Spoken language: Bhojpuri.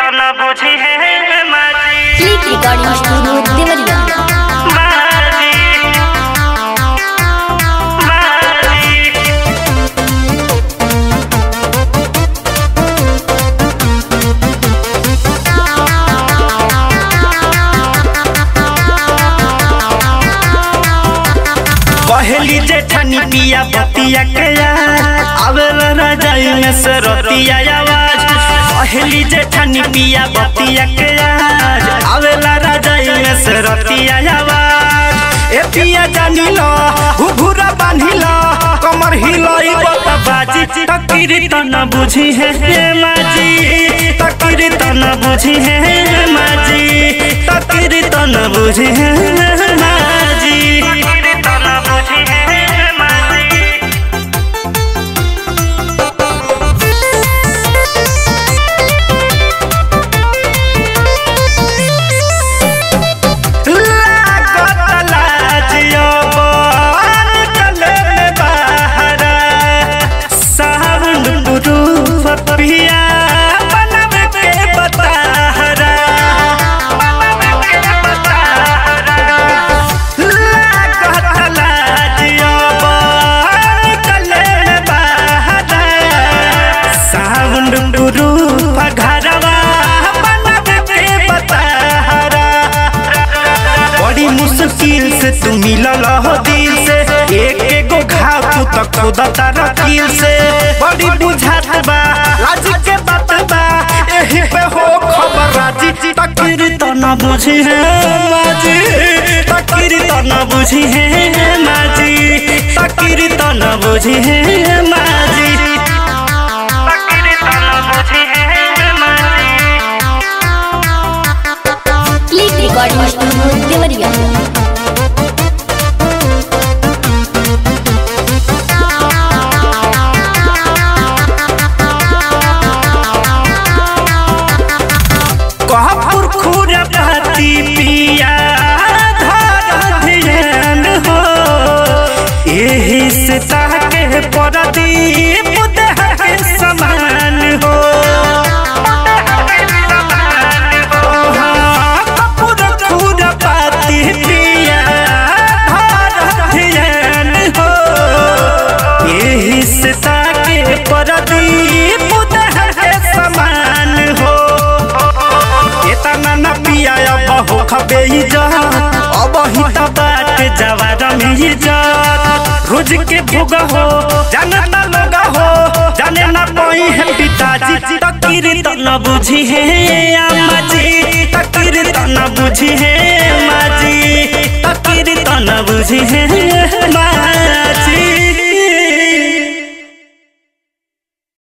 न बुझी है माजी क्लिक रिकॉर्डिंग स्टूडियो देवरिया माजी माजी पहली जेठानी पिया बतिया के यार आवेला राजाई में से रतिया आवाज पहली जेठानी पिया बतिया के यार आवेला राजाई में से रतिया आवाज ए पिया जानी लो घुघुरा बांधी लो कमर हिलाई बता बाजी तकीरी त न बुझी है माजी तकीरी त न बुझी है माजी तकीरी त न बुझी है माजी तकीरी त न बुझी है माजी लागत लाजियो निकले में बाहर सावन प्रूफ पिया बनावे के बताहरा लागत लाजियो निकले में बाहर सावन प्रूफ घरवा बनावे के बताहरा बड़ी मुश्किल से तू मिलल हो दिल से एक एगो घाव तू तक खुदा तारा दिल से बड़ी बुझात बा लाज के बात बा एही पे हो खबर राजी तकीर तो न बुझी है माजी तकीर तो न बुझी है माजी तकीर तो न बुझी है माजी तकीरी त न बुझी है माजी क्लिक रिकॉर्डिंग स्टूडियो देवरिया कहपुर खुर भाती पिया धर ध्यान हो एही से ताके परदीप देह के समान हो हाँ, कपूर खुर भाती पिया धर ध्यान हो एही से ताके परदीप देह के समान हो इतना न पिया अब हो खबे इज्जत अब ही त बात जवार में इज्जत रोज के भोग हो जाने न लोग हो जाने न कोई है पिताजी तकीर तो न बुझी है अम्मा जी तकीर तो न बुझी है माँ जी तकीर तो न बुझी है